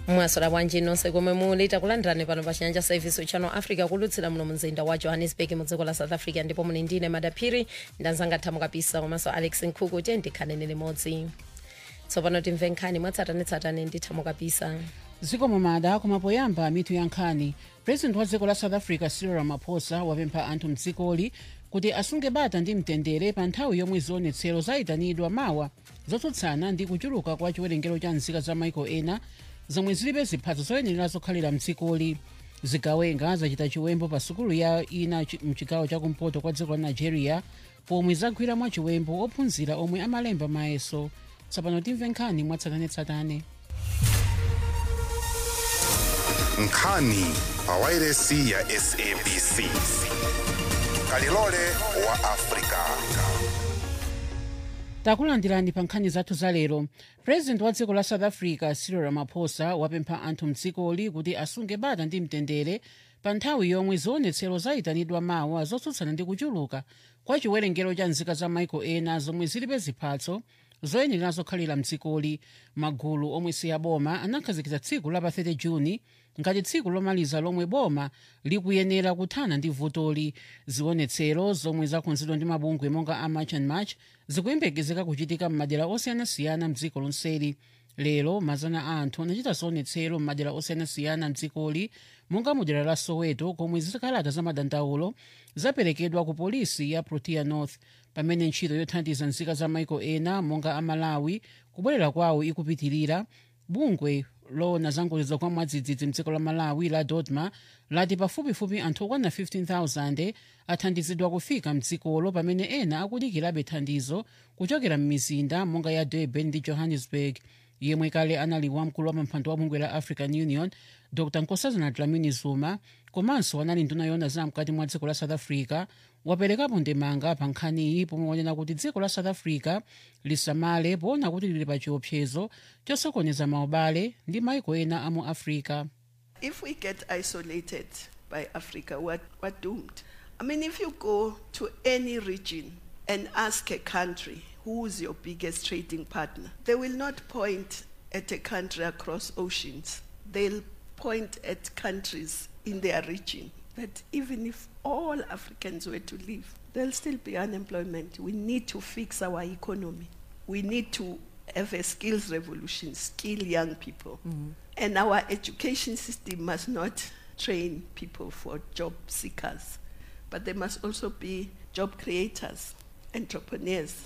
mwasola bwanji nonse komwe muli takulandirani pano pa chinyanja service channel africa kulutsira muno mzinda wa johannesburg mu dziko la south africa ndipo muli ndine madaphiri ndanzanga thamu kapisa komanso alex nkhuku tiye ndikhanene limodzi tsopano timve nkhani mwatsatanetsatane ndi thamu kapisa dziko mumada koma poyamba mitu ya nkhani president wa dziko la south africa cyril ramaphosa wapempha anthu mdzikoli kuti asunge bata ndi mtendere pa nthawi yomwe zionetsero zayitanidwa mawa zotsutsana ndi kuchuluka kwa chiwerengero cha nzika za maiko ena zomwe zilibe ziphaso zoyenera zokhalira mdzikoli zigawenga zachita chiwembo pa sukulu ya ina chi- mchigawo chakumpoto kwa dziko la nigeria pomwe zagwira mwa chiwembo ophunzira omwe amalemba mayeso tsopano timve nkhani mwatsatanetsatane nkhani pa wairesi ya sabc kalilole wa afrika takulandirani pa nkhani zathu za lero president wa dziko la south africa cyril ramaphosa wapempha anthu mdzikoli kuti asunge bata ndi mtendere pa nthawi yomwe zionetsero zayitanidwa mawa zotsutsana ndi kuchuluka kwa chiwerengero cha nzika za maiko ena zomwe zilibe ziphatso zoyenera zokhalira mdzikoli magulu omwe si aboma anakhazikitsa tsiku la pa 30 juni ngati tsiku lomaliza lomwe boma likuyenera kuthana ndi vutoli zionetsero zomwe zakonzedwa ndi mabungwe monga a march and march zikuyembekezeka kuchitika m'madera osiyanasiyana mdziko lonseli lero mazana a anthu anachita zionetsero m'madera osiyanasiyana mdzikoli monga mu dera la soweto komwe zikalata za madandaulo zaperekedwa ku polisi ya protea north pamene ntchito yothandiza nzika za maiko ena monga amalawi kubwerera kwawo ikupitirira bungwe loona zangozi kwa mwadzidzidzi mdziko la malawi la dodma lati pafupifupi anthu okwana 15000 athandizidwa kufika mdzikolo pamene ena akudikirabe thandizo kuchokera m'mizinda monga ya durban ndi johannesburg yemwe kale anali wamkulu wa mpando wa bungwe la african union dr nkosazana dlamini zuma komanso anali nduna yoona za mkati mwa dziko la south africa waperekapo ndemanga pa nkhaniyi pomwe wanena kuti dziko la south africa lisamale poona kuti lili pa chiopsezo chosokoneza maubale ndi maiko ena amu africa if we get isolated by Africa, we're, we're doomed. I mean, if you go to any region and ask a country who's your biggest trading partner, they will not point at a country across oceans. They'll point at countries in their region. That even if all Africans were to leave, there'll still be unemployment. We need to fix our economy. We need to have a skills revolution, skill young people. And our education system must not train people for job seekers, but they must also be job creators, entrepreneurs.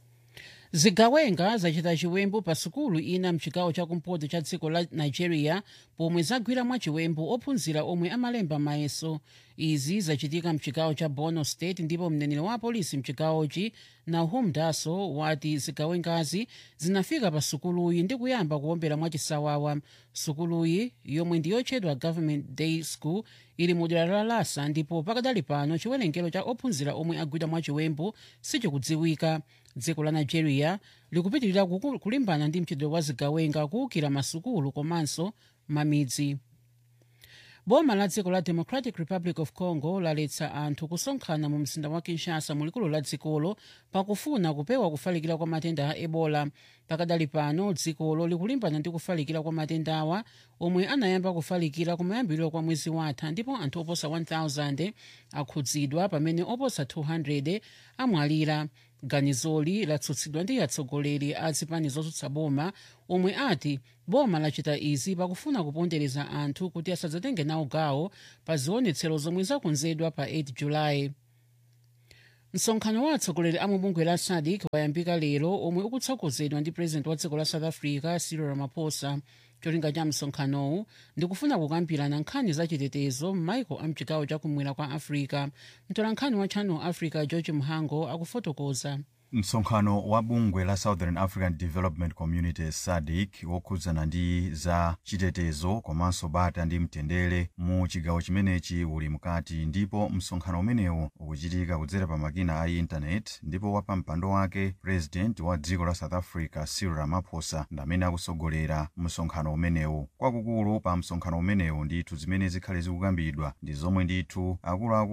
zigawenga zachita chiwembu pa sukulu ina mchigawo chakumpoto cha dziko la nigeria pomwe zagwira mwa chiwembu ophunzira omwe amalemba mayeso izi zachitika mchigawo cha borno state ndipo mneneri wa polisi mchigawochi nahum daso wati zigawengazi zinafika pa sukuluyi ndi kuyamba kuwombera mwachisawawa sukuluyi yomwe ndi yotchedwa government day school ili mu dera la lasa ndipo pakadali pano chiwerengero cha ophunzira omwe agwidwa mwa chiwembu sichikudziwika dziko la nigeria likupitirira kuku- kulimbana ndi mchitidwe wa zigawenga kuwukira masukulu komanso mamidzi boma la dziko la democratic republic of congo laletsa anthu kusonkhana mu mzinda wa kinshasa mulikulu la dzikolo pakufuna kupewa kufalikira kwa matenda a ebola pakadali pano dzikolo likulimbana ndi kufalikira kwa matendawa omwe anayamba kufalikira kumayambiriro kwa mwezi watha ndipo anthu oposa 1000 akhudzidwa pamene oposa 200 amwalira ganizoli latsutsidwa ndi atsogoleri a zipani zotsutsa boma omwe ati boma lachita izi pakufuna kupondereza anthu kuti asadzatenge nawo gawo pa zionetsero zomwe zakonzedwa pa 8 julayi msonkhano wa atsogoleri a mubungwe la sadc wayambika lero omwe ukutsogozedwa ndi president wa dziko la south africa cyril ramaphosa cholinga cha msonkhanowu ndikufuna kukambirana nkhani zachitetezo m'maiko a mchigawo chakumwera kwa africa mtolankhani wa channel africa george mhango akufotokoza msonkhano wa bungwe la southern african development community sadc wokhudzana ndi za chitetezo komanso bata ndi mtendere mu chigawo chimenechi uli mkati ndipo msonkhano umenewu ukuchitika kudzera pa makina a intaneti ndipo wapampando wake president wa dziko la south africa cyril ramaphosa ndi amene akusogolera msonkhano umenewu kwakukulu pa msonkhano umenewu ndithu zimene zikhale zikukambidwa ndi zomwe ndithu akuluakulu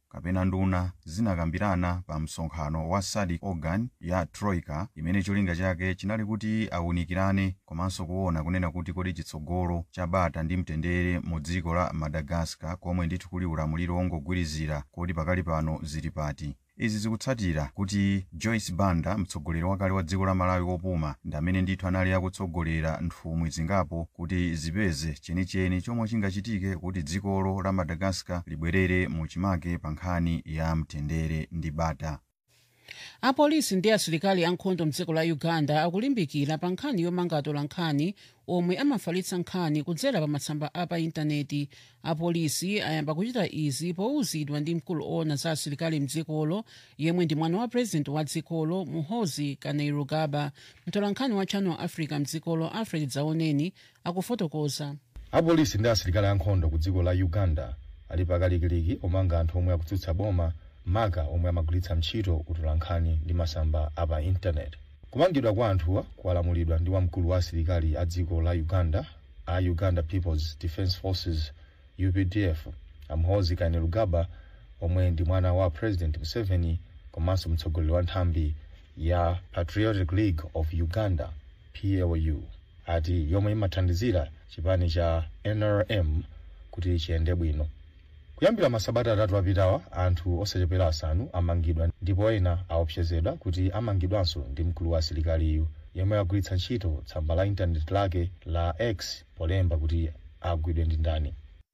kapena nduna zinakambirana pa msonkhano wa sadc organ ya troika imene cholinga chake chinali kuti awunikirane komanso kuona kunena kuti kodi chitsogolo cha bata ndi mtendere mu dziko la madagascar komwe ndithu kuli ulamuliro wongogwirizira kodi pakali pano zili pati izi zikutsatira kuti joyce banda mtsogoleri wakale wa dziko la malawi wopuma ndi amene ndithu anali akutsogolera nthumwi zingapo kuti zipeze chenicheni chomwe chingachitike kuti dzikolo la madagascar libwerere mu chimake pa nkhani ya mtendere ndi bata apolisi ndi asilikali ankhondo mdziko la uganda akulimbikira pa nkhani yomanga atolankhani omwe amafalitsa nkhani kudzera pa matsamba a pa intaneti apolisi ayamba kuchita izi powuzidwa ndi mkulu owona za asilikali mdzikolo yemwe ndi mwana wa purezidenti wa dzikolo muhoozi kainerugaba mtolankhani wa channel africa mdzikolo alfred dzaoneni akufotokoza apolisi ndi asilikali ankhondo ku dziko la uganda ali pakalikiliki omanga anthu omwe akutsutsa boma maka omwe amagwiritsa ntchito utolankhani ndi masamba apa intaneti kumangidwa kwa anthuwa kwalamulidwa ndi wamkulu wa asilikali a dziko la uganda a uganda peoples defence forces updf muhoozi kainerugaba omwe ndi mwana wa president museveni komanso mtsogoleri wa nthambi ya patriotic league of uganda plu ati yomwe imathandizira chipani cha nrm kuti chiyende bwino kuyambira masabata atatu apitawa anthu osachepera asanu amangidwa ndipo ena aopsezedwa kuti amangidwanso ndi mkulu wa asilikaliyu yemwe agwiritsa ntchito tsamba la intaneti lake la x polemba kuti agwidwe ndi ndani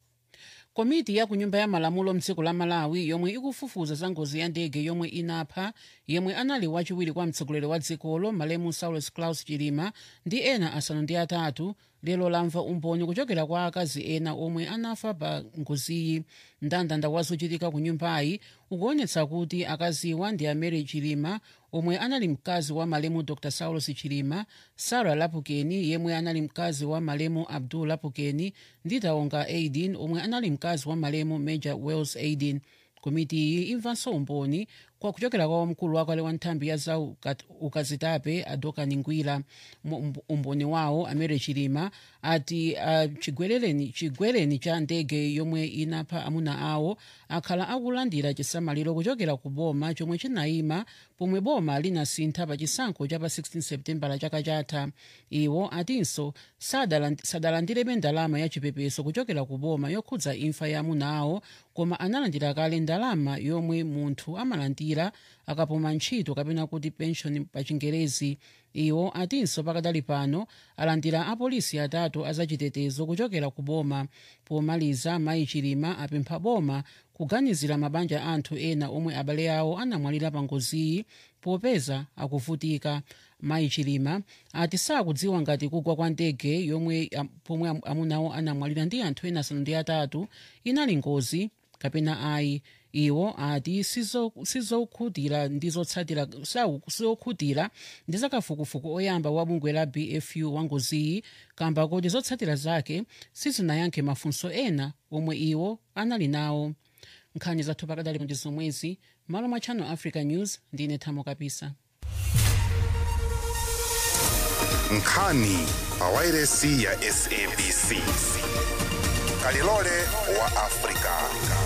komiti ya ku nyumba ya malamulo mdziko la malawi yomwe ikufufuza za ngozi ya ndege yomwe inapha yemwe anali wachiwiri kwa mtsogoleri wa dzikolo malemu saulus claus chilima ndi ena asanu ndi atatu lero lamva umboni kuchokera kwa akazi ena omwe anafa pa ngoziyi mndandanda wa zochitika ku nyumbayi ukuonetsa kuti akaziwa ndi amary chilima omwe anali mkazi wa malemu dr saulus chilima sara lapukeni yemwe anali mkazi wa malemu abdul lapukeni ndi taonga aidin omwe anali mkazi wa malemu major wells aidin komiti iyi imvanso umboni kwa kuchokera kwa wamkulu wakale wa nthambi ya za ukat- ukazitape adokani ngwira Mu- umboni wawo amere chilima ati uh, chigwerereni chigwereni cha ndege yomwe inapha amuna awo akhala akulandira chisamaliro kuchokera ku boma chomwe chinayima pomwe boma linasintha pa chisankho cha pa 16 septembala chaka chatha iwo atinso sadaland- sadalandirebe ndalama ya chipepeso kuchokera ku boma yokhudza imfa ya amuna awo koma analandira kale ndalama yomwe munthu amalandira akapuma ntchito kapena kuti pension pa chingerezi iwo atinso pakadali pano alandira apolisi atatu azachitetezo kuchokera ku boma pomaliza mayi chilima apempha boma kuganizira mabanja anthu ena omwe abale awo anamwalira pa ngoziyi popeza akuvutika mayi chilima ati sakudziwa ngati kugwa kwa ndege yomwe am- pomwe am- amunawo anamwalira ndi anthu ena asanu ndi atatu inali ngozi kapena ayi iwo ati sizo- sizokhutira ndi zotsatira sau- sizokhutira ndi zakafukufuku oyamba wa bungwe la bfu wa ngoziyi kamba kuti zotsatira zake sizinayankhe mafunso ena omwe iwo anali nawo nkhani zathu pakadali ndi zomwezi malo mwa channel africa news ndine thamo kapisa nkhani pa wairesi ya sabc kalilole wa afrika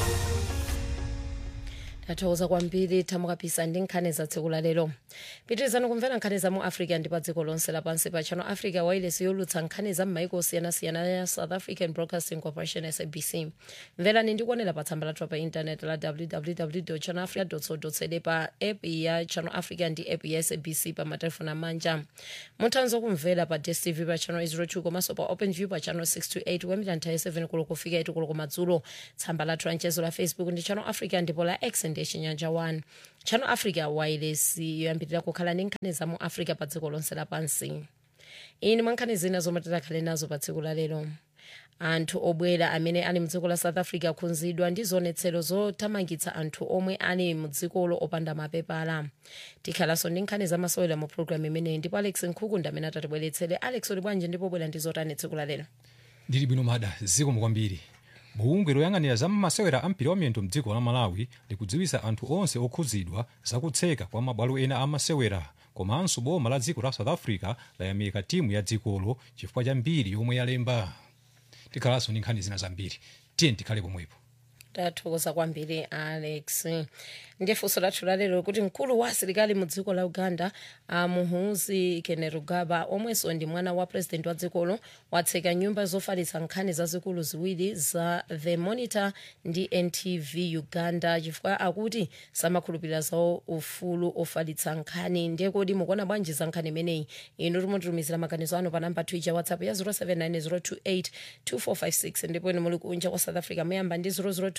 tathokoza kwambiri thamo kapisa ndi nkhani za tsiku la lero pitirizani kumvera nkhani za mu africa ndi pa dziko lonse lapansi pa channel africa wailesi yolutsa nkhani za m'maiko osiyanasiyana ya south african broadcasting corporation sabc mverani ndi kuonera pa tsamba lathu pa intaneti la www channel africa co za pa app ya channel africa ndi app ya sabc pa matelefoni amanja muthanso kumvera pa dstv pa channel 02 komanso pa open view pa channel 628 kuyambira nthawi 7 kulo kufika 8 kulo kumadzulo tsamba lathu la mchezo la facebook ndi channel africa ndipo la x ndi chinyanja 1 channel africa wireless yoyambirira kukhala ndi nkhani za mu africa pa dziko lonse lapansi ini mwa nkhani zina zomwe tidakhale nazo pa tsiku la lero anthu obwera amene ali mdziko la south africa akhudzidwa ndi zionetsero zothamangitsa anthu omwe ali mdzikolo opanda mapepala tikhalanso ndi nkhani zamasewera mu programu imeneyi ndipo alex nkhukunda amene atatibweretsere alex uli bwanji ndipo bwera ndi zotani tsiku la lero ndili bwino mada zikomo kwambiri bungwe loyang'anira za masewera a mpira wamiyendo mdziko la malawi likudziwitsa anthu onse okhudzidwa zakutseka kwa mabwalo ena a masewera komanso boma la dziko la south africa layamika timu ya dzikolo chifukwa cha mbiri yomwe yalemba tikhalanso ndi nkhani zina zambiri tiye tikhale pomwepo tathokoza kwambiri alex ndiye funso lathu lalero kuti mkulu wa asilikali mu dziko la uganda muhoozi kainerugaba omwenso ndi mwana wa president wa dzikolo watseka nyumba zofalitsa nkhani zazikulu ziwiri za the monitor ndi ntv uganda chifukwa akuti samakhulupirira zawo ufulu ofalitsa nkhani ndiye kodi mukuona bwanji za nkhani imeneyi inu timutitumizira maganizo anu pa namba twitter whatsapp ya 0790282456 ndipo inu muli kunja kwa south africa muyamba ndi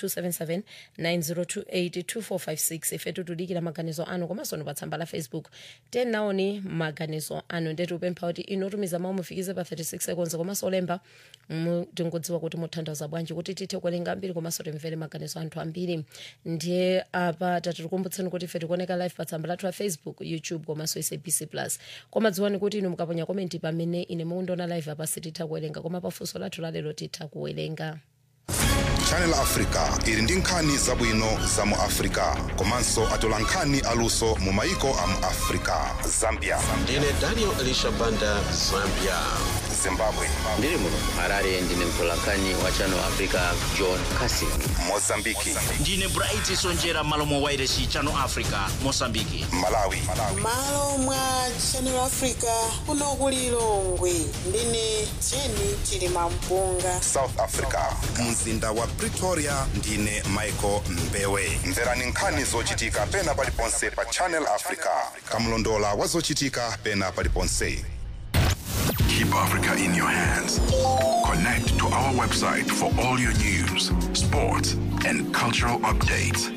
0027790282456 ife tikudikira maganizo anu komanso ni pa tsamba la facebook tenaoni maganizo anu ndetu upempha kuti inu otumiza mawu mufikize pa 36 seconds komanso olemba tingodziwa kuti mutanthauza bwanji kuti tithe kuwerenga ambiri komanso timvere maganizo anthu ambiri ndiye apa tatikukumbutseni kuti ife tikuoneka live pa tsamba lathu la facebook youtube komanso sabc plus koma dziwani kuti inu mukaponya komenti pamene ine mukundiona live apa sititha kuwerenga koma pafunso lathu lalero titha kuwerenga channel africa ili ndi nkhani zabwino za mu africa komanso atola nkhani aluso mu maiko a mu africa zambia ndine daniel elisha banda zambia zimbabwe ndiri muno harare ndine mtolankhani wa channel africa john casin mozambiki ndine bright sonjera malo mwa wairesi channel africa mosambiki malawi malo mwa channel africa kuno ku lilongwe ndine jeni chilima mpunga south africa mzinda wa pretoria ndine michael mbewe mverani nkhani zochitika pena paliponse pa channel africa kamlondola wa zochitika pena paliponse Keep Africa in your hands. Connect to our website for all your news, sports, and cultural updates.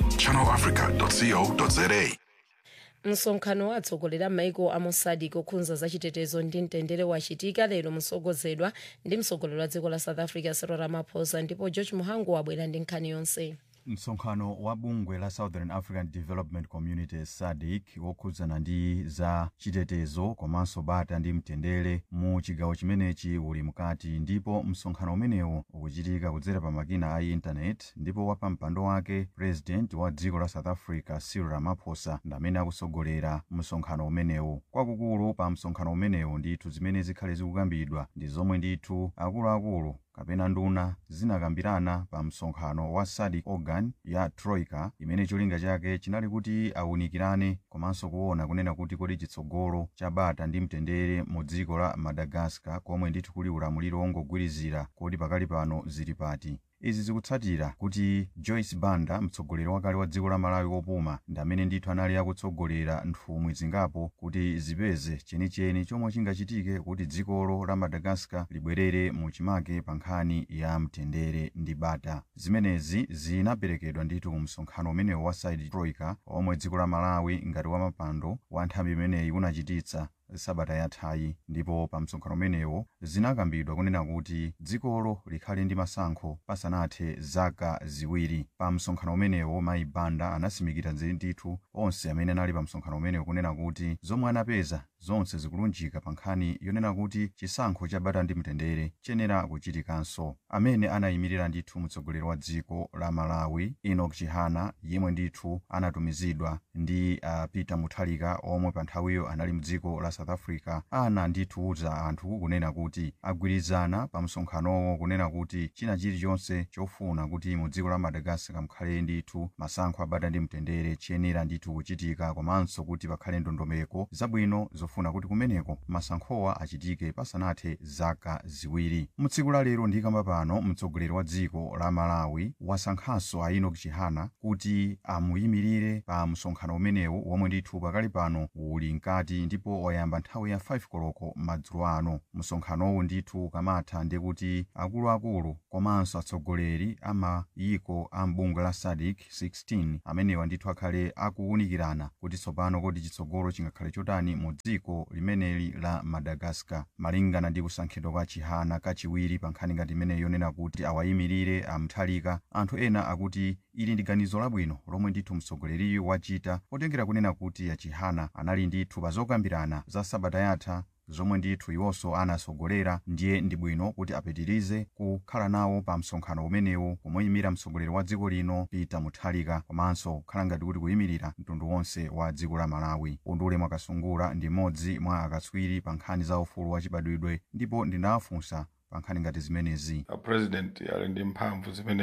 channelafrica.co.za. msonkhano wa atsogoleri a maiko a mosadiki okhudza zachitetezo ndi mtendere wachitika lero motsogozedwa ndi mtsogoleri wa dziko la south africa cyril ramaphosa ndipo george muhangu wabwera ndi nkhani yonse msonkhano wa bungwe la southern african development community sadc wokhudzana ndi za chitetezo komanso bata ndi mtendere mu chigawo chimenechi uli mkati ndipo msonkhano umenewu ukuchitika kudzera pa makina a intanet ndipo wapa mpando wake president wa dziko la south africa cyril ramaphosa ndi amene akusogolera msonkhano umenewu kwakukulu pa msonkhano umenewu ndithu zimene zikhale zikukambidwa ndi zomwe ndithu akuluakulu kapena nduna zinakambirana pa msonkhano wa sadc organ ya troika imene cholinga chake chinali kuti awunikirane komanso kuona kunena kuti kodi chitsogolo cha bata ndi mtendere mu dziko la madagascar komwe ndithu kuli ulamuliro wongogwirizira kodi pakali pano zili pati izi zikutsatira kuti joyce banda mtsogoleri wakale wa dziko la malawi wopuma ndi amene ndithu anali akutsogolera nthumwi zingapo kuti zipeze chenicheni chomwe chingachitike kuti dzikolo la madagascar libwerere mu chimake pa nkhani ya mtendere ndi bata zimenezi zinaperekedwa ndithu ku msonkhano umenewu wa side troika omwe dziko la malawi ngati wamapando wa nthambi imeneyi unachititsa sabata yathayi ndipo pa msonkhano umenewo zinakambidwa kunena kuti dzikolo likhale ndi masankho pasanathe zaka ziwiri pa msonkhano umenewo mayi banda anasimikira ndithu onse amene anali pa msonkhano umenewo kunena kuti zomwe anapeza zonse zikulunjika pa nkhani yonena kuti chisankho cha bata ndi mtendere chiyenera kuchitikanso amene anayimirira ndithu mtsogoleri wa dziko la malawi enoch chihana yemwe ndithu anatumizidwa ndi uh, peter mutharika omwe pa nthawiyo anali mdziko la south africa ana ndithuuza anthu kunena kuti agwirizana pa msonkhanowo kunena kuti china chilichonse chofuna kuti mu dziko la madagascar mukhale ndithu masankho abata ndi mtendere chiyenera ndithu kuchitika komanso kuti pakhale ndondomeko zabwino zofuna kuti kumeneko masankhowa achitike pasanathe zaka ziwiri mutsiku la lero ndikamba pano mtsogoleri wa dziko la malawi wasankhanso a enoch chihana kuti amuyimirire pa msonkhano umenewu womwe ndithu pakali pano uli mkati ndipo wayamba nthawi ya 5 koloko madzulo ano msonkhanowu ndithu ukamatha ndi kuti akuluakulu komanso atsogoleri a mayiko a mbungwe la sadc 16 amenewa ndithu akhale akuwunikirana kuti tsopano kodi chitsogolo chingakhale chotani mu dziko limeneli la madagascar malingana ndi kusankhidwa kwa chihana kachiwiri pa nkhani ngati imeneyi yonena kuti awayimirire amthalika anthu ena akuti ili ndi ganizo labwino lomwe ndithu mtsogoleriyo wachita potengera kunena kuti achihana anali ndithu pa zokambirana za sabata yatha zomwe ndithu iwonso anasogolera ndiye ndi bwino kuti apitirize kukhala nawo pa msonkhano umenewu kumuyimira mtsogoleri wa dziko lino peter mutharika komanso kukhala ngati kuti kuyimirira mtundu wonse wa dziko la malawi undule mwakasungula ndi mmodzi mwa akatswiri pa nkhani za ufulu wachibadwidwe ndipo ndinawafunsa pa nkhani ngati zimenezi president ali ndi mphamvu zimene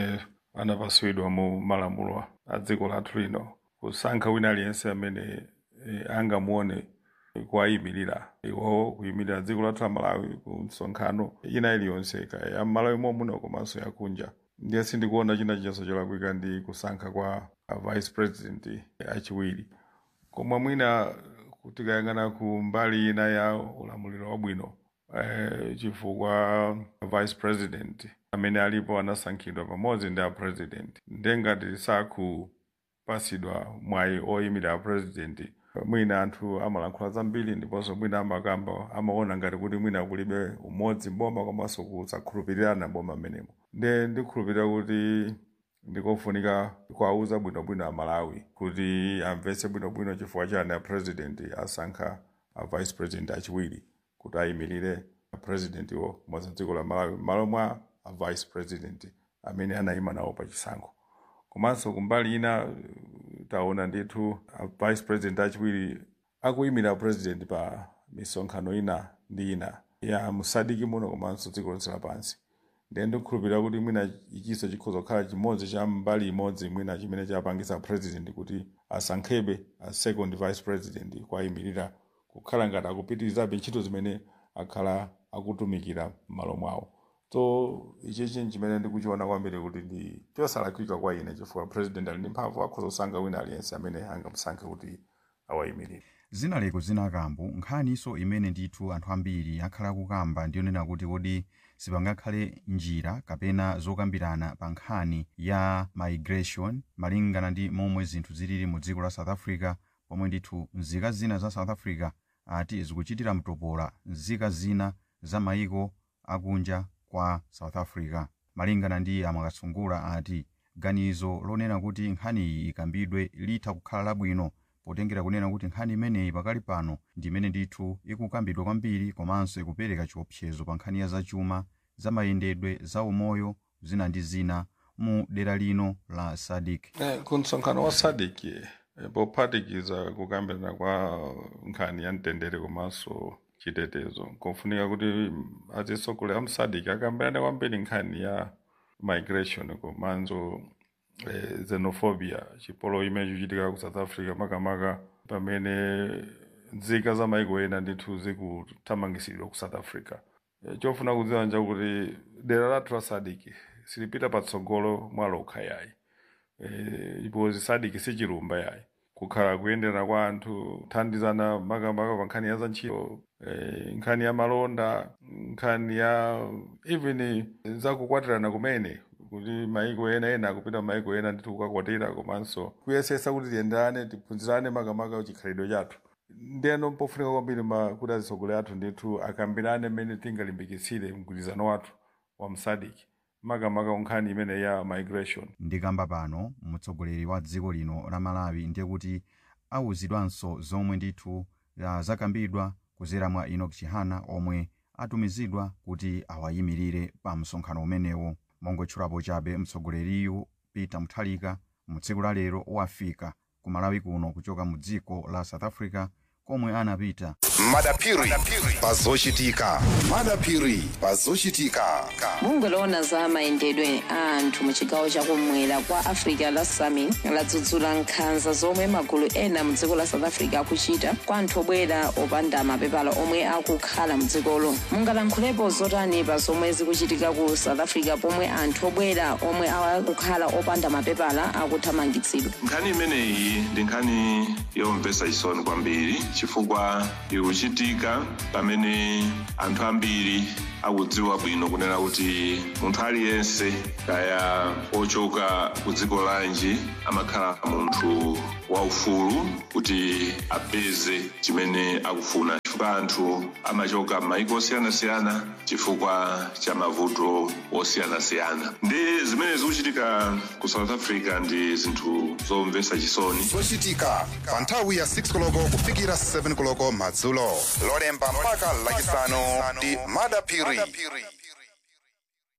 anapasidwa mu malamulo a dziko lathu lino kusankha wina aliyense amene e, angamuone kuwayimirira iwo kuyimirira dziko lathu la malawi ku msonkhano ina iliyonse kaya ya malawi momuno komanso yakunja ndiye sindikuona china chinyenso cholakwika ndi kusankha kwa a vice president achiwiri koma mwina tikayang'ana ku mbali ina ya ulamuliro wabwino eh, chifukwa vice president amene alipo anasankhidwa pamodzi ndi a president ndengati sakupasidwa mwayi oyimirira president mwina anthu amalankhula zambiri ndiponso mwina amakamba amaona ngati kuti mwina kulibe umodzi mboma komanso kusakhulupirirana boma menemo nde ndikhulupirira kuti ndikofunika kuwauza bwinobwino amalawi kuti amvetse bwinobwino chifukwa chani a president asankha a vice president achiwiri kuti ayimirire president wo modzi dziko la malawi malo mwa a vice president amene anayima nawo pa chisankho komanso kumbali ina taona ndithu a vice president achiwiri akuyimira president pa misonkhano ina ndi ina ya musadiki muno komanso dziko lonse lapansi ndiye ndikukhulupirira kuti mwina ichiso chikhoza kukhala chimodzi cha mbali imodzi mwina chimene chapangisa president kuti asankhebe a second vice president kwayimirira kukhala ngati akupitirizabe ntchito zimene akhala akutumikira m'malo mwawo so ichichi chimene ndikuchiona kwambiri kuti ndi chosalakwika kwa ine chifukwa president ali ndi mphamvu akhoza kusankha wina aliyense amene angamusankhe kuti awayimirire zinaleko zinakambo nkhaniso imene ndithu anthu ambiri akhala kukamba ndiyonena kuti kodi sipangakhale njira kapena zokambirana pa nkhani ya migration malingana ndi momwe zinthu zilili mu dziko la south africa pomwe ndithu nzika zina za south africa ati zikuchitira mtopola nzika zina za mayiko akunja kwa south africa malingana ndi amakasungula ati ganizo lonena kuti nkhani iyi ikambidwe litha kukhala labwino potengera kunena kuti nkhani imeneyi pakali pano ndi imene ndithu ikukambidwa kwambiri komanso ikupereka chiopsezo pa nkhani ya zachuma zamayendedwe za umoyo zina ndi zina mu dera lino la sadik eh, ku msonkhano wa sadik eh, pophatikiza kukambirana kwa nkhani ya mtendere komanso chitetezo kofunika kuti atsogoleri a msadik akambirane kwambiri nkhani ya migration komanso eh, xenophobia chipolowe imene chikuchitika ku south africa makamaka pamene nzika za maiko ena ndithu zikuthamangisidwa ku south africa eh, chofuna kudziwa nja kuti dera lathu la sadik silipita patsogolo mwa lokha yayi eh, ipozi sadik sichilumba yayi kukhala kuyendera kwa anthu kuthandizana makamaka pa nkhani ya za ntchito eh, nkhani ya malonda nkhani ya even zakukwatirana kumene kuti maiko ena ena akupita maiko ena ndithu kukakwatira komanso kuyesesa kuti tiyenderane tiphunzirane makamaka chikhalidwe chathu ndiyeno mpofunika kwambiri kuti atsogoleri athu ndithu akambirane mmene tingalimbikitsire mgwirizano wathu wa msadiki makamaka nkhani imene ya migration ndikamba pano mtsogoleri wa dziko lino la malawi ndiye kuti awuzidwanso zomwe ndithu uh, zakambidwa kudzera mwa enoch chihana omwe atumizidwa kuti awayimirire pa msonkhano umenewo mongotchulapo chabe mtsogoleriyu peter mutharika mu tsiku la lero wafika ku malawi kuno kuchoka mu dziko la south africa komwe anapita madapiri pazochitika madapiri pazochitika bungwe loona za mayendedwe a anthu mu chigawo chakumwera kwa africa la sami ladzudzula nkhanza zomwe magulu ena mu dziko la south africa akuchita kwa anthu obwera opanda mapepala omwe akukhala mu dzikolo mungalankhulepo zotani pa zomwe zikuchitika ku south africa pomwe anthu obwera omwe akukhala opanda mapepala akuthamangitsidwa nkhani imeneyi ndi nkhani yomvetsa chisoni kwambiri chifukwa ikuchitika pamene anthu ambiri akudziwa bwino kunena kuti munthu aliyense kaya ochoka ku dziko lanji amakhala munthu waufulu kuti apeze chimene akufuna chifukwa anthu amachoka m'mayiko osiyanasiyana chifukwa cha mavuto osiyanasiyana ndi zimene zikuchitika ku south africa ndi zinthu zomvetsa chisoni zochitika pa nthawi ya 6 koloko kufikira 7 koloko madzulo lolemba mpaka lachisanu ndi madapiri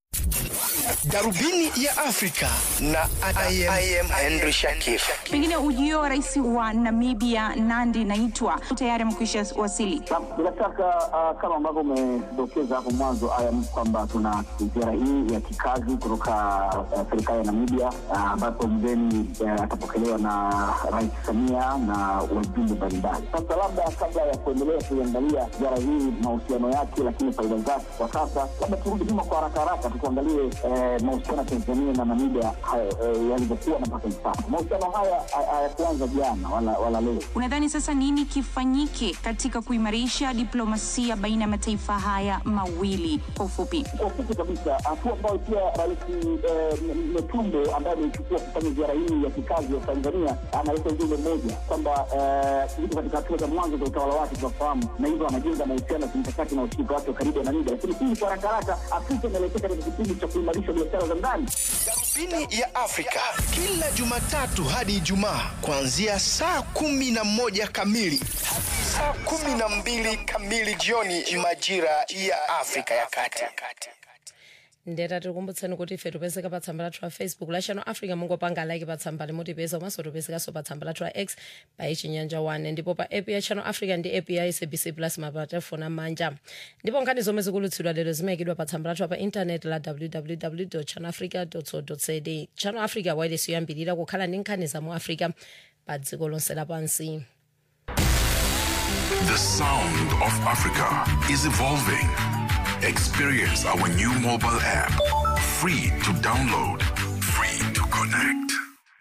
darubini ya afrika na I am, I am henry shakif pengine ujio wa rais wa namibia nandi naitwa tayari amekwisha wasili bila shaka uh, kama ambavyo umedokeza hapo mwanzo ayam kwamba tuna ziara hii ya kikazi kutoka uh, serikali ya namibia ambapo uh, mgeni uh, atapokelewa na rais samia na wajumbe mbalimbali sasa labda kabla ya kuendelea kuiangalia ziara hii mahusiano yake lakini faida zake kwa sasa labda turudi nyuma kwa haraka haraka tukuangalie eh, mahusiano ya tanzania na namibia eh, yalivyokuwa na mpaka hivi sasa mahusiano haya hayakuanza jana wala, wala leo unadhani sasa nini kifanyike katika kuimarisha diplomasia baina ya mataifa haya mawili kwa ufupi kwa ufupi kabisa hatua ambayo pia rais metumbe ambaye ameichukua kufanya ziara hii ya kikazi ya tanzania analeta ujumbe mmoja kwamba iko katika hatua za mwanzo za utawala wake tunafahamu na hivyo anajenga mahusiano ya kimkakati na ushirika wake wa karibu ya namibia lakini hii kwa haraka haraka afrika inaelekea katika kipindi cha kuimarisha biashara za ndani darubini ya afrika kila jumatatu hadi ijumaa kuanzia saa kumi na moja kamili hadi saa kumi na mbili kamili jioni majira ya afrika ya kati ndeta tikukumbutseni kuti ife tipezeka pa tsamba lathu la facebook la channel africa mungopanga like pa tsamba limutipeza komanso tipezekanso pa tsamba lathu la x pa ichinyanja 1 ndipo pa app ya channel africa ndi app ya sabc plus mapatelefoni amanja ndipo nkhani zomwe zikulutsidwa lero zimayikidwa pa tsamba lathu pa intaneti la www channel africa co za channel africa wireless yoyambirira kukhala ndi nkhani za mu africa pa dziko lonse lapansi The sound of Africa is evolving. Experience our new mobile app. Free to download, free to connect.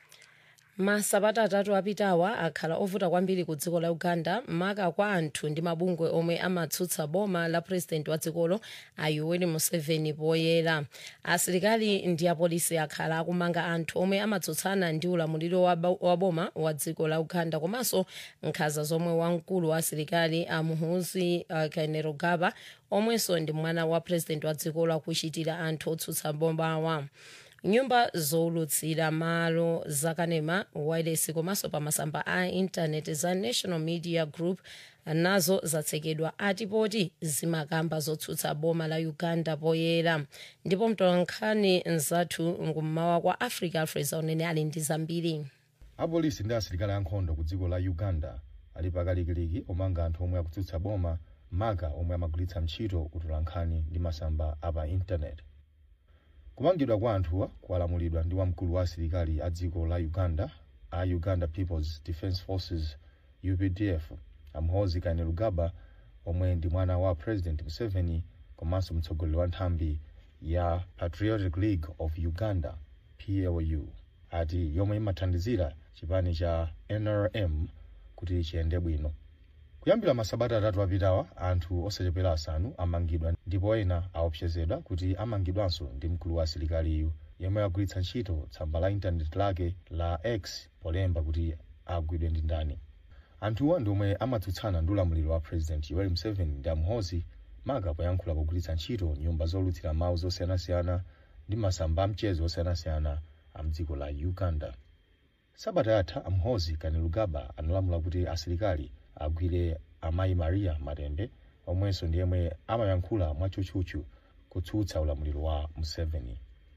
masabata atatu apitawa akhala ovuta kwambiri ku dziko la uganda maka kwa anthu ndi mabungwe omwe amatsutsa boma la purezidenti wa dzikolo a yoweri museveni poyera asilikali ndi apolisi akhala akumanga anthu omwe amatsutsana ndi ulamuliro wa ba- wa boma wa dziko la uganda komanso nkhanza zomwe wamkulu wa asilikali a muhoozi uh, kainerugaba omwenso ndi mwana wa purezidenti wa dzikolo akuchitira anthu otsutsa bomawa nyumba zowulutsira malo zakanema wireless komanso pa masamba a intaneti za national media group nazo zatsekedwa atipoti zimakamba zotsutsa boma la uganda poyera ndipo mtolankhani mzathu nkummawa kwa africa alfred zaunene ali ndi zambiri apolisi ndi asilikali ankhondo ku dziko la uganda ali pakalikiliki omanga anthu omwe akutsutsa boma maka omwe amagwiritsa ntchito utolankhani ndi masamba apa intaneti kumangidwa kwa anthuwa kwalamulidwa ndi wamkulu wa asilikali a dziko la uganda a uganda peoples defence forces updf amhozi kainerugaba omwe ndi mwana wa president museveni komanso mtsogoleri wa nthambi ya patriotic league of uganda plu ati yomwe imathandizira chipani cha nrm kuti chiyende bwino kuyambira masabata atatu apitawa anthu osachepera asanu amangidwa ndipo ena aopsezedwa kuti amangidwanso ndi mkulu wa asilikaliyu yemwe agwiritsa ntchito tsamba la intaneti lake la x polemba kuti agwidwe ndi ndani anthuwa ndi omwe amatsutsana ndi ulamuliro wa president yoweri museveni ndi amhozi maka poyankhula pogwiritsa ntchito nyumba zolutsira mawu zosiyanasiyana ndi masamba amchezo osiyanasiyana a mdziko la uganda sabata yatha amhozi kainerugaba analamula kuti asilikali agwire amayi maria matembe omwenso ndi yemwe amayankhula mwatchutchutchu kutsutsa ulamuliro wa museveni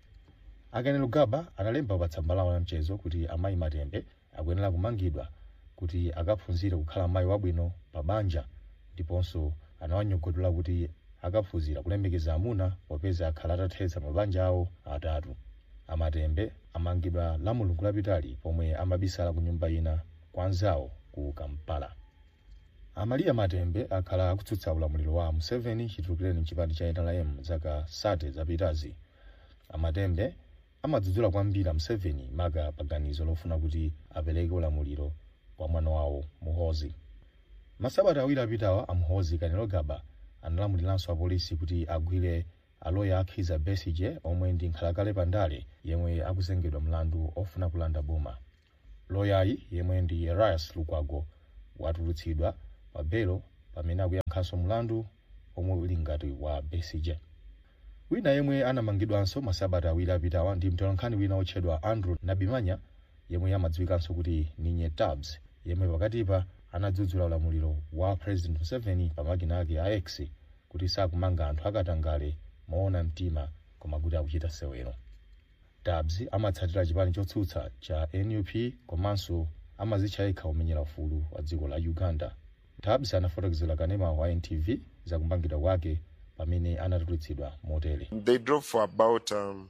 kainerugaba analemba pa tsamba lawo la mchezo kuti amayi matembe akuyenera kumangidwa kuti akaphunzire kukhala mayi wabwino pa banja ndiponso anawanyogodola kuti akaphunzira kulemekeza amuna popeza akhala atathetsa mabanja awo atatu amatembe amangidwa la mulungu lapitali pomwe amabisala ku nyumba ina kwa anzawo ku kampala amaliya matembe akhala akutsutsa ulamuliro wa museveni chitulukireni mchipani cha nrm zaka sate zapitazi amatembe amadzudzula kwambiri museveni maka paganizo lofuna kuti apereke ulamuliro kwa mwana wawo muhozi masabata awiri apitawa amhozi kainerugaba analamuliranso apolisi kuti agwire aloya akhiza besige omwe ndi nkhalakale pandale yemwe akuzengedwa mlandu ofuna kulanda boma loyayi yemwe ndi elias lukwago watulutsidwa pa belo pamene akuyankhanso mlandu omwe uli ngati wa besige wina yemwe anamangidwanso masabata awiri apitawa ndi mtolankhani wina otchedwa andrew nabimanya yemwe amadziwikanso kuti ninye tabs yemwe pakatipa anadzudzula ulamuliro wa president museveni pa makina ake a x kuti sakumanga anthu akatangale moona mtima koma kuti akuchita sewero dabs amatsatira chipani chotsutsa cha nup komanso amazitcha yekha omenyera ufulu wa dziko la uganda dabs anafotokozera kanema wa ntv zakumangidwa kwake pamene anatulutsidwa motere They drove for about um,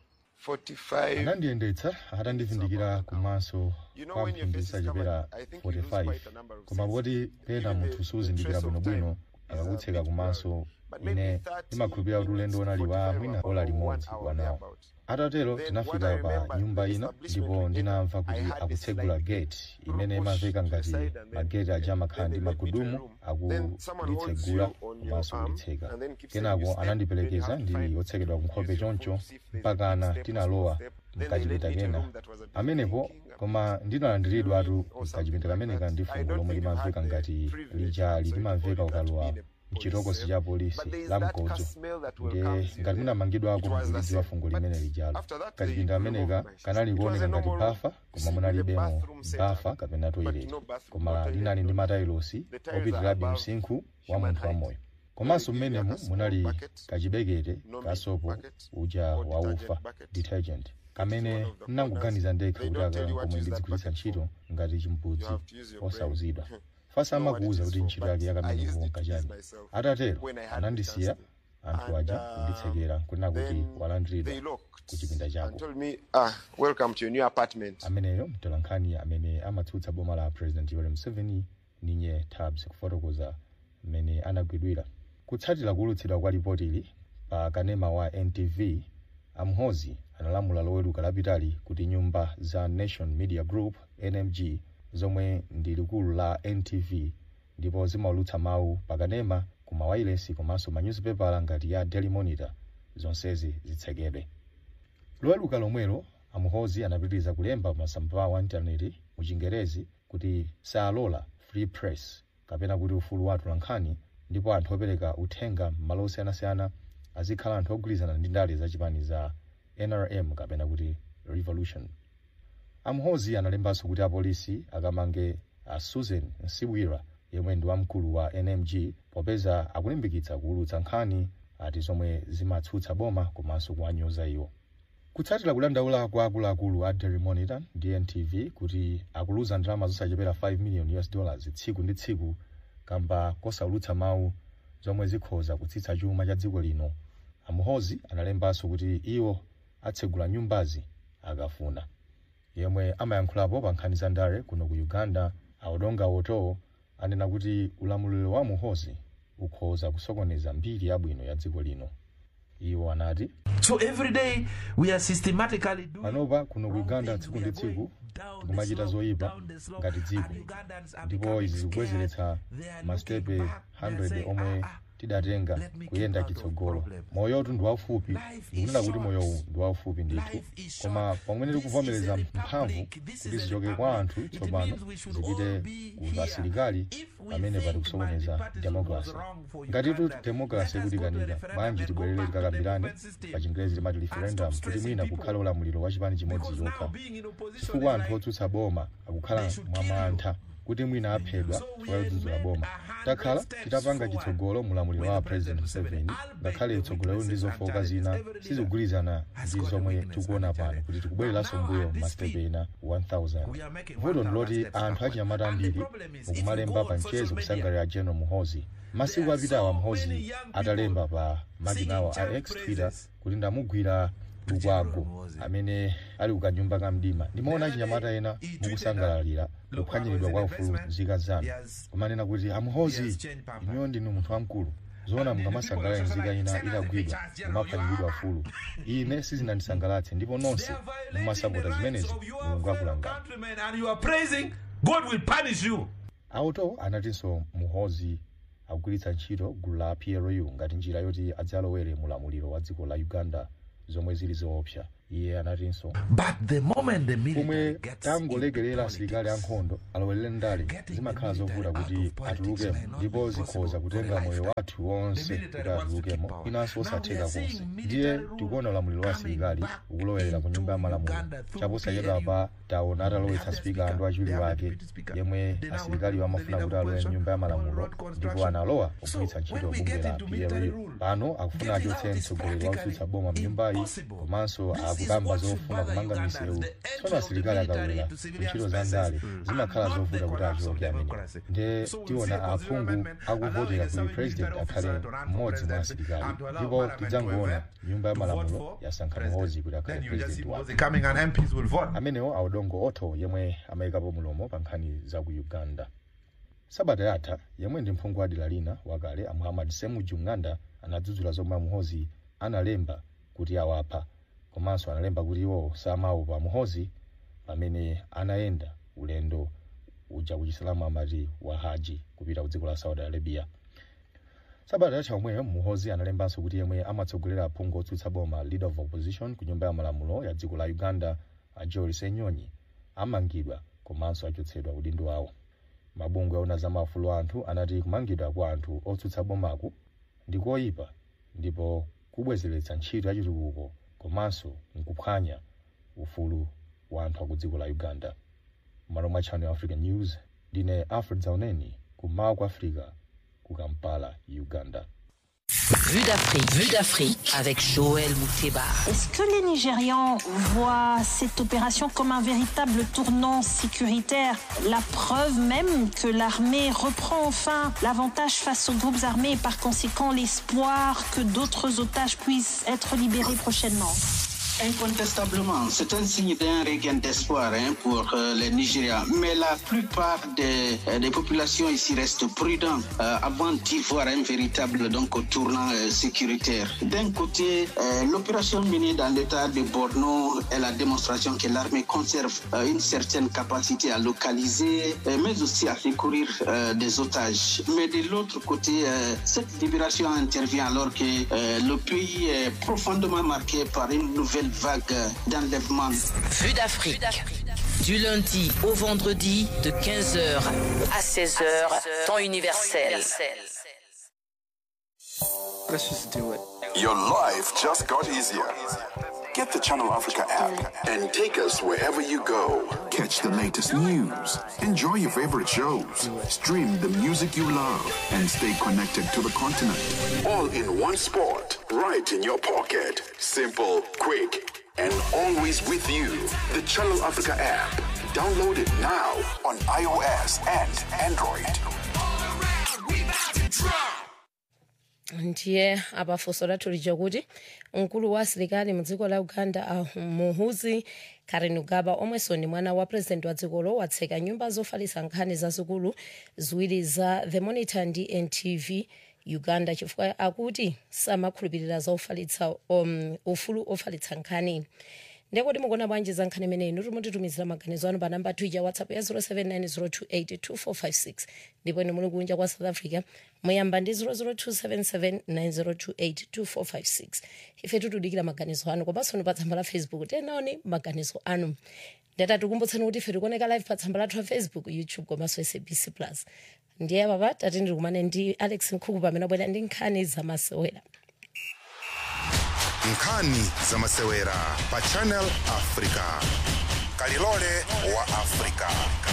45 anandiyendetsa atandivindikira kumaso You know kwa when your mphindi face is zachepera covered, I think you lose 45 quite a number of koma poti pena munthu suzindikira bwinobwino akakutseka kumaso ine ndimakhulupirira kuti ulendo unali wa mwina ola limodzi wanawo atatero tinafika pa nyumba ina ndipo ndinamva kuti akutsegula gate imene imamveka ngati mageti aja amakhala ndi magudumu akulitsegula komanso kulitseka kenako anandiperekeza ndi otsekedwa kunkhope choncho mpakana tinalowa mkachipinda kena amenepo koma ndinalandiridwatu mkachipinda kameneka ndi fungo lomwe limamveka ngati lijali limamveka ukalowa mchitokosi cha polisi la mkodzo ndiye ngati munamangidwako mukulidziwa fungo limene lijalo kachipinda kameneka kanali kuoneka ngati bafa koma munalibemo bafa kapena toilet koma linali ndi matailosi opitirirabe msinkhu wa munthu wamoyo komanso mmenemu munali kachibekete kasopo uja waufa detergent kamene ndinangoganiza ndekha kuti aka komwe ndidzigwiritsa ntchito ngati chimbudzi osauzidwa fasa amakuwuza kuti ntchito yake yakamenepo nkachani atatero anandisiya anthu aja kunditsekera kunena kuti walandiridwa ku chipinda chako told me, ah, welcome to your new apartment. ameneyo mtolankhani amene amatsutsa boma la president yoweri museveni ninye tabs kufotokoza mmene anagwidwira kutsatira kuwulutsidwa kwa ripotili pa kanema wa ntv amhozi analamula loweruka lapitali kuti nyumba za nation media group nmg zomwe ndi likulu la ntv ndipo zimaulutsa mawu pakanema ku mawayilesi komanso manyuzipepala ngati ya daily monitor zonsezi zitsekedwe loweruka lomwelo amuhozi anapitiriza kulemba masamba wa intaneti mu chingerezi kuti saalola free press kapena kuti ufulu wa atolankhani ndipo anthu opereka uthenga m'malo osiyanasiyana azikhala anthu ogwirizana ndi ndale zachipani za nrm kapena kuti revolution amuhozi analembanso kuti apolisi akamange a susan nsibwira yemwe ndi wamkulu wa nmg popeza akulimbikitsa kuwulutsa nkhani ati zomwe zimatsutsa boma komanso kuwanyoza iwo kutsatira kudandaula kwa akuluakulu a daily monitor ndi ntv kuti akuluza ndalama zosachepera 5 million us dollars tsiku ndi tsiku kamba kosaulutsa mawu zomwe zikhoza kutsitsa chuma cha dziko lino amuhozi analembanso kuti iwo atsegula nyumbazi akafuna yemwe amayankhulapo pa nkhani za ndale kuno ku uganda audonga oto anena kuti ulamuliro wa muhozi ukhoza kusokoneza mbiri yabwino ya dziko lino iwo anati So every day we are systematically doing panopa kuno ku uganda tsiku ndi tsiku tikumachita zoyipa ngati dziko ndipo izi zikubwezeretsa masitepe 100 omwe tidatenga kuyenda chitsogolo moyotu ndi waufupi ndikunena kuti moyowu ndi waufupi ndithu koma pamene tikuvomereza mphamvu kuti zichoke kwa anthu tsopano zipite ku asilikali pamene pati kusokoneza demokrasi ngatitu demokrasi ikutikanika bwanji tibwerere tikakambirane pa chingerezi timati referendum kuti mwina kukhale ulamuliro wa chipani chimodzi chokha chifukwa anthu otsutsa boma akukhala mwamantha kuti mwina aphedwa chifukwa chodzudzula boma takhala titapanga chitsogolo mulamuliro wa president museveni ngakhale tsogolo ndi zofowoka zina sizikugwirizana ndi zomwe tikuona pano kuti tikubwereranso mbuyo masitepe ena 1000 vuto ndiloti anthu achinyamata ambiri mukumalemba pa mchezo kusangalira general muhozi masiku apitawa muhozi atalemba pa makinawa a x twitter kuti ndamugwira lukwago amene ali kukanyumba ka mdima ndimaona achinyamata ena mukusangalalira kuphwanyiridwa kwa ufulu nzika zanu kumanena kuti amuhozi inuyo ndinu munthu wamkulu zoona mukamasangalala nzika ina itagwidwa mumaphwanyiridwa ufulu ine sizinandisangalatse ndipo nonse mumasapota zimenezi mulungu akulangani countrymen and you are praising, God will punish you. auto anatinso muhozi akugwiritsa ntchito gulu la plu ngati njira yoti adzalowere mulamuliro wa dziko la uganda zomwe zili zoopsa iye anatinso But the moment the military pomwe gets tangolekerera asilikali ankhondo alowelere ndale zimakhala zovuta kuti atulukemo ndipo zikhoza kutenga moyo wathu wonse kuti atulukemo inanso osatheka konse ndiye tikuona ulamuliro wa asilikali ukulowerera ku nyumba ya malamulo chaposachedwapa taona atalowetsa spika andu achiwiri wake yemwe asilikali amafuna kuti alowe mnyumba ya malamulo ndipo analowa kugwiritsa ntchito bungwe la PLO pano akufuna achotse mtsogoleri wakutsutsa boma mnyumbayi komanso akukamba zofuna kumanga misewu tsono asilikali akawera ntchito za ndale zimakhala zovuta kuti achoke amene nde tiona aphungu akuvotera kuti president akhale mmodzi mwa asilikali ndipo tidzangoona nyumba ya malamulo yasankha muhoozi kuti akhale president wake coming and MPs will vote. amenewo audongo otho yemwe amayikapo mulomo pa nkhani za ku uganda sabata yatha yemwe ndi mphungu wa dera lina wakale a muhammad semuju ng'anda anadzudzula zomwe amuhozi analemba kuti awapha komanso analemba kuti iwo samaopa amuhozi pamene anayenda ulendo uja ku chisilamu amati wa haji kupita ku dziko la saudi arabia sabata yatha omweyo muhozi analembanso kuti yemwe amatsogolera aphungu otsutsa boma leader of opposition ku nyumba ya malamulo ya dziko la uganda a joel senyonyi amangidwa komanso achotsedwa udindo wawo mabungwe aona za maufulu a anthu anati kumangidwa kwa anthu otsutsa bomaku ndi koyipa ndipo kubwezeretsa ntchito ya chitukuko komanso nkuphwanya ufulu wa anthu aku dziko la uganda malo mwa channel african news ndine alfred zauneni kummawa kwa africa ku kampala uganda Vue d'Afrique, vue d'Afrique avec Joël Mouteba. Est-ce que les Nigérians voient cette opération comme un véritable tournant sécuritaire La preuve même que l'armée reprend enfin l'avantage face aux groupes armés et par conséquent l'espoir que d'autres otages puissent être libérés prochainement. Incontestablement, c'est un signe d'un regain d'espoir hein, pour euh, les Nigériens. Mais la plupart des, euh, des populations ici restent prudentes euh, avant d'y voir un véritable donc, tournant euh, sécuritaire. D'un côté, euh, l'opération menée dans l'état de Borno est la démonstration que l'armée conserve euh, une certaine capacité à localiser, euh, mais aussi à secourir euh, des otages. Mais de l'autre côté, euh, cette libération intervient alors que euh, le pays est profondément marqué par une nouvelle vague d'enlèvement. Vue d'Afrique. Du lundi au vendredi de 15h à 16h, temps universel. Let's just do it. Your life just got easier. Get the Channel Africa app and take us wherever you go. Catch the latest news, enjoy your favorite shows, stream the music you love, and stay connected to the continent. All in one spot, right in your pocket. Simple, quick, and always with you. The Channel Africa app. Download it now on iOS and Android. ndiye apafunso lathu lija kuti mkulu wa asilikali mu dziko la uganda a muhuzi kainerugaba omwenso ndi mwana wa purezidenti wa dzikolo watseka nyumba zofalitsa nkhani zazikulu ziwiri za the monitor ndi ntv uganda chifukwa akuti samakhulupirira za ufalitsa um, ufulu ofalitsa nkhani ndekoti mukuona bwanji za nkhani imeneyi inu mutitumizira maganizo anu pa namba twitter whatsapp ya 0790282456 ndipo inu muli kunja kwa south africa muyamba ndi 0027790282456 ife tikudikira maganizo anu komanso ni pa tsamba la facebook tenaoni maganizo anu ndeta tikumbutsani kuti ife tikuoneka live pa tsamba lathu la facebook youtube komanso sabc plus ndiye papa tati ndikumane ndi alex nkhuku pamene abwera ndi nkhani zamasewera nkhani zamasewera pa channel africa kalilole wa africa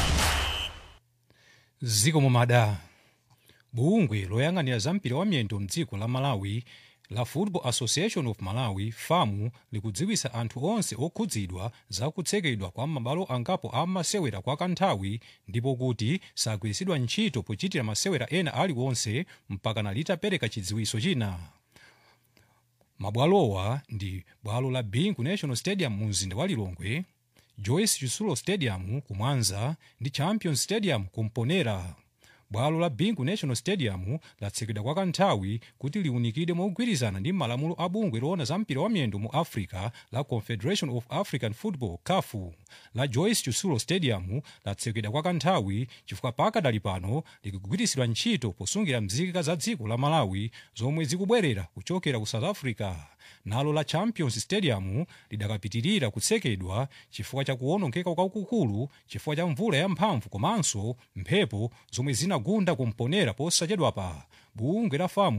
ziko mumada bungwe loyang'anira za mpira wa miyendo mdziko la malawi la football association of malawi famu likudziwisa anthu onse okhudzidwa za kutsekedwa kwa mabwalo angapo a masewera kwa kanthawi ndipo kuti sagwiritsidwa ntchito pochitira masewera ena aliwonse mpakana litapereka chidziwiso china mabwalowa ndi bwalo la bingu national stadium mu mzinda wa lilongwe joyce chisulo stadium ku mwanza ndi champion stadium ku mponera bwalo la bingu national stadium latsekedwa kwa kanthawi kuti liunikide mogwirizana ndi malamulo a bungwe loona za mpira wa miyendo mu africa la confederation of african football cafu la joyce chisulo stadium latsekedwa kwa kanthawi chifukwa pakadali pano likugwiritsidwa ntchito posungira mzika za dziko la malawi zomwe zikubwerera kuchokera ku south africa nalo la champions stadium lidakapitirira kutsekedwa chifukwa cha kuwonongeka kwakukulu chifukwa cha mvula yamphamvu komanso mphepo zomwe zinagunda kumponera posachedwapa bungwe la famu